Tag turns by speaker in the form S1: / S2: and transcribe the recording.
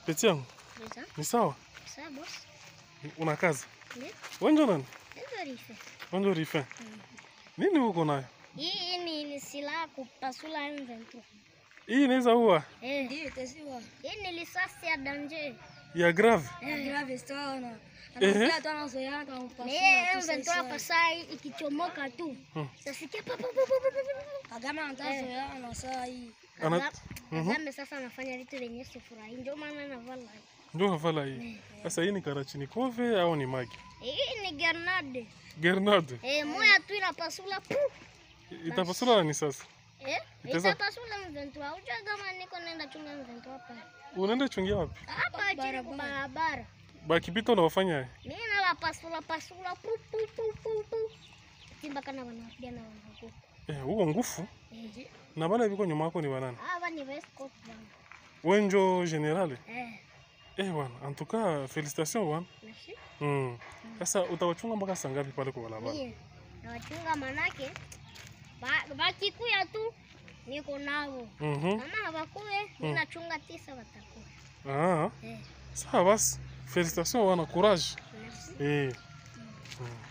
S1: Peti yangu,
S2: Ndio.
S1: ni sawa?
S2: Sawa boss.
S1: Una kazi?
S2: Ndio.
S1: Wenjo nani?
S2: Ndio rife.
S1: Wenjo Rifin. Nini uko nayo?
S2: Hii ni ni silaha kupasula M23.
S1: Hii inaweza ua
S2: Eh.
S3: Ndio itasiwa.
S2: Hii ni risasi ya danger.
S1: ya grave.
S3: Ya grave sana.
S1: Ehe.
S3: Anasikia tu anazoea kama
S2: Ni
S3: mpasua.
S2: hii M23 kwa saa hii ikichomoka tu.
S1: Hmm.
S2: Utasikia pa pa pa pa pa pa. pa.
S3: Kagame anatazoea na saa hii.
S1: Ana-
S2: Aga-
S1: Mhm.
S2: Kagame sasa anafanya vitu vyenye sifurahi. Ndio maana anavala.
S1: Ndio havala hii. Sasa hii ni Karachinikove au ni Magi?
S2: Hii ni grenade.
S1: Grenade.
S2: Eh, moja tu inapasula pu.
S1: Itapasula nani sasa?
S2: Eh?
S1: Itaweza-
S2: Itapasula M23. Unajua kama niko naenda chunga M23 hapa.
S1: Unaenda chungia wapi?
S2: Hapa chini kwa barabara.
S1: Bakipita unawafanya
S2: Mimi nawapasula pasula pu pu pu pu pu. Simba kana wanapigana wanakufa.
S1: eh, huko ngufu
S2: Eh.
S1: na bale biko nyuma yako ni banani?
S2: Hawa ni West Coast bwana.
S1: Wenjo generale.
S2: Eh.
S1: Eh bwana, en tout cas félicitations bwana.
S2: Merci.
S1: Mm. Sasa utawachunga mpaka saa ngapi pale kwa barabara?
S2: Mie nawachunga manake ba- bakikuya tu niko nao.
S1: Mhm.
S2: Kama hawakuye mimi nachunga tisa watakuwa.
S1: Ah,
S2: Eh.
S1: sawa basi. Félicitations bwana, courage.
S2: Merci.
S1: Eh. Mm.